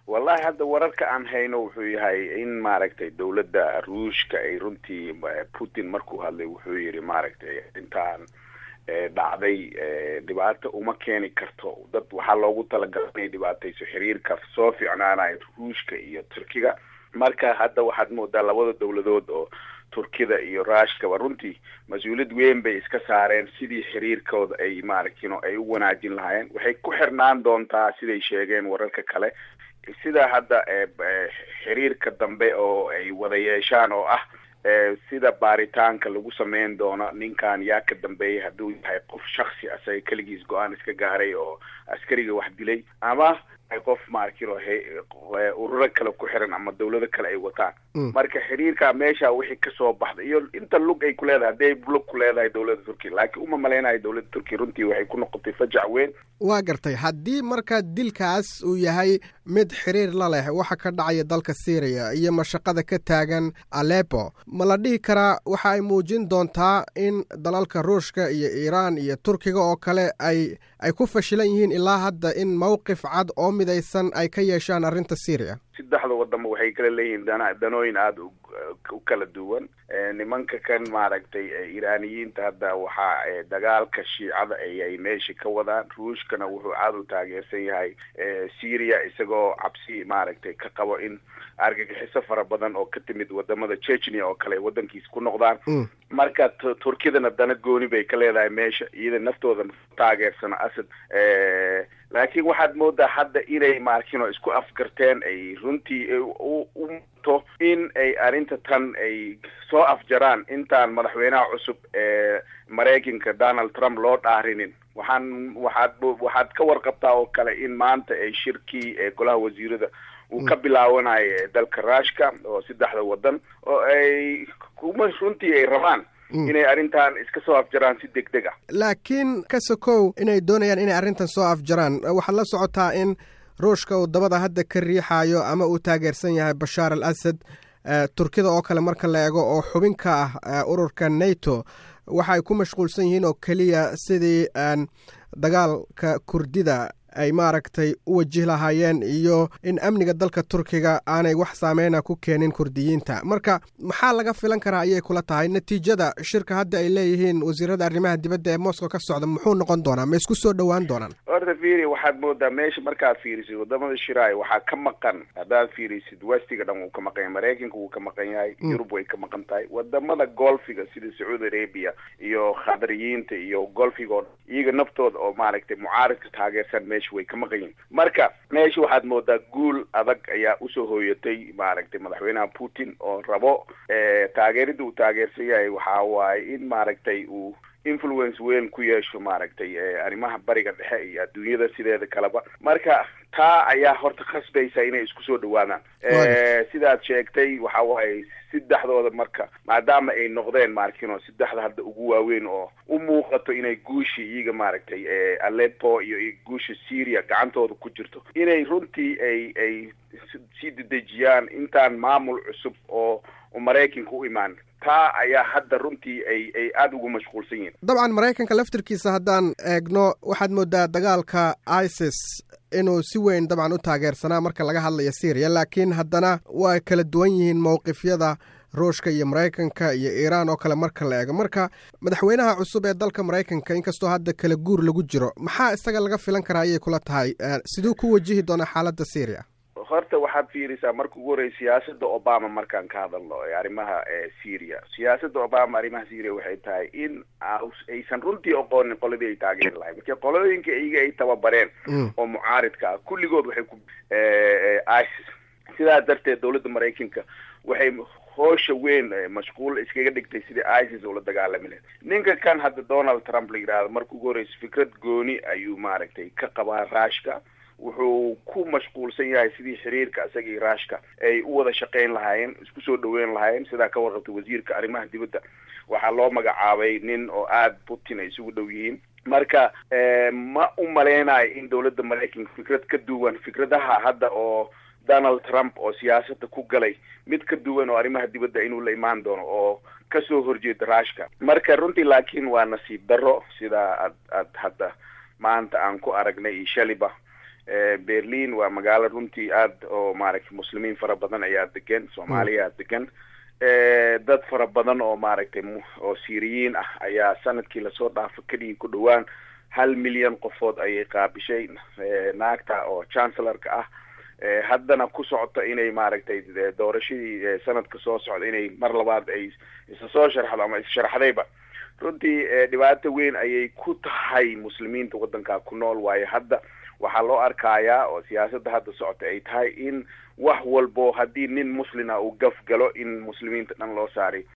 wallahi hadda wararka aan hayno wuxuu yahay in maaragtay dowladda ruushka ay runtii putin markuu hadlay wuxuu yidhi maaragtay intaan dhacday dhibaato uma keeni karto dad waxaa loogu talagalay inay dhibaatayso xiriirka soo fiicnaanayo ruushka iyo turkiga marka hadda waxaad moodaa labada dowladood oo turkida iyo ruushkaba runtii mas-uuliyad weyn bay iska saareen sidii xiriirkooda ay maaragtino ay u wanaajin lahaayeen waxay ku xirnaan doontaa siday sheegeen wararka kale sida hadda xiriirka dambe oo ay wada yeeshaan oo ah sida baaritaanka lagu sameyn doono ninkan yaa ka dambeeyay hadduu yahay qof shaksi asaga keligiis go-aan iska gaaray oo askariga wax dilay ama qof maarkino ururo kale ku xiran ama dawlado kale ay wataan marka xiriirka meesha wixii kasoo baxda iyo inta lug ay ku leedahay hadday lug ku leedahay dawladda turkiya laakiin uma malaynayo dawladda turkiya runtii waxay ku noqotay fajac weyn waa gartay haddii marka dilkaas uu yahay mid xiriir la leh waxa ka dhacaya dalka syriya iyo mashaqada ka taagan alepo ma la dhihi karaa waxa ay muujin doontaa in dalalka ruushka iyo iiraan iyo turkiga oo kale ay ay ku fashilan yihiin ilaa hadda in mowqif cad oo midaysan ay ka yeeshaan arrinta syriya saddexda waddanba waxay kala leeyihiin dana danooyin aada u kala duwan nimanka kan maaragtay iiraaniyiinta hadda waxaa dagaalka shiicada ayay meesha ka wadaan ruushkana wuxuu aada u taageersan yahay syria isagoo cabsi maaragtay ka qabo in argagixiso fara badan oo ka timid wadamada chechnia oo kale waddankiisa ku noqdaan marka turkidana dana gooni bay ka leedahay meesha iyada naftooda taageersana asad laakiin waxaad moodaa hadda inay maarkino isku afgarteen ay runtii u muto in ay arrinta tan ay soo afjaraan intaan madaxweynaha cusub ee maraykanka donald trump loo dhaarinin waxaan waxaad waxaad ka warqabtaa oo kale in maanta ay shirkii ee golaha wasiirada uu ka bilaawanayo dalka ruushka oo saddexda waddan oo ay kuma runtii ay rabaan inay arrintan iska soo afjaraan si deg deg ah laakiin ka sokow inay doonayaan inay arrintan soo afjaraan waxaad la socotaa in ruushka uu dabada hadda ka riixayo ama uu taageersan yahay bashaar al asad turkida oo kale marka la eego oo xubin ka ah ururka nato waxa ay ku mashquulsan yihiin oo keliya sidii dagaalka kurdida ay maaragtay u wajih lahaayeen iyo in amniga dalka turkiga aanay wax saameyna ku keenin kurdiyiinta marka maxaa laga filan karaa ayay kula tahay natiijada shirka hadda ay leeyihiin wasiirada arrimaha dibadda ee moscow ka socda muxuu noqon doonaa ma isku soo dhowaan doonaan horta fiiri waxaad moodaa meesha markaad fiirisid wadamada shiraay waxaa ka maqan haddaad fiirisid westiga dhan wuu ka maqan yahay maraykanka wuu ka maqan yahay yurub way ka maqan tahay wadamada golfiga sida sacuudi arabia iyo khadariyiinta iyo golfiga oo iyaga naftooda oo maaragtay mucaaridka taageersan meesha way ka maqan yihin marka meesha waxaad moodaa guul adag ayaa usoo hooyatay maaragtay madaxweynaha putin oo rabo taageerida uu taageersan yahay waxa waaye in maaragtay uu influence weyn ku yeesho maaragtay arrimaha bariga dhexe iyo adduunyada sideeda kaleba marka taa ayaa horta khasbaysa inay isku soo dhawaadaan sidaad sheegtay waxa waaye saddexdooda marka maadaama ay noqdeen maarkino saddexda hadda ugu waaweyn oo u muuqato inay guushi iyaga maaragtay alepo iyo guusha syria gacantooda ku jirto inay runtii ay ay sii dedejiyaan intaan maamul cusub oo maraykanka u imaan taa ayaa hadda runtii ay ay aada ugu mashquulsan yihin dabcan maraykanka laftirkiisa haddaan eegno waxaad moodaa dagaalka isis inuu si weyn dabcan u taageersanaa marka laga hadlayo syriya laakiin haddana waa kala duwan yihiin mowqifyada ruushka iyo maraykanka iyo iiraan oo kale marka la eego marka madaxweynaha cusub ee dalka maraykanka inkastoo hadda kala guur lagu jiro maxaa isaga laga filan karaa ayay kula tahay siduu ku wajihi doonaa xaaladda syriya horta waxaad fiirisaa marka ugu horreya siyaasada obama markaan ka hadalno ee arrimaha syria siyaasada obama arrimaha syria waxay tahay in aysan runtii oqoonin qoladii ay taageeri lahayn marka qolooyinka iyaga ay tababareen oo mucaaridka ah kulligood waxay ku isis sidaa darteed dawladda maraykanka waxay hoosha weyn mashquul iskaga dhigtay sidii isis ula dagaalami lahayd ninka kan hadda donald trump la yidhahdo marka ugu horreysa fikrad gooni ayuu maaragtay ka qabaa ruushka wuxuu ku mashquulsan yahay sidii xiriirka isagii ruushka ay u wada shaqayn lahaayeen isku soo dhaweyn lahaayeen sidaa ka warqabtay wasiirka arrimaha dibadda waxaa loo magacaabay nin oo aada putin ay isugu dhow yihiin marka ma u maleynayo in dawladda maraykanka fikrad ka duwan fikradaha hadda oo donald trump oo siyaasadda ku galay mid ka duwan oo arrimaha dibadda inuu la imaan doono oo kasoo horjeeda ruushka marka runtii laakiin waa nasiib darro sidaa ad ad hadda maanta aan ku aragnay iyo shaliba berlin waa magaalo runtii aad oo maaragtay muslimiin fara badan ayaa degan soomaaliyaa degan dad fara badan oo maaragtay oo syriyiin ah ayaa sanadkii lasoo dhaafo kadhigi ku dhawaan hal milyan qofood ayay qaabishay naagta oo chancellorka ah haddana ku socota inay maaragtay doorashadii sanadka soo socda inay mar labaad ay isa soo sharxdo ama issharaxdayba runtii dhibaato weyn ayay ku tahay muslimiinta waddankaa ku nool waayo hadda waxaa loo arkayaa oo siyaasadda hadda socota ay tahay in wax walbo haddii nin muslina uu gaf galo in muslimiinta dhan loo saaray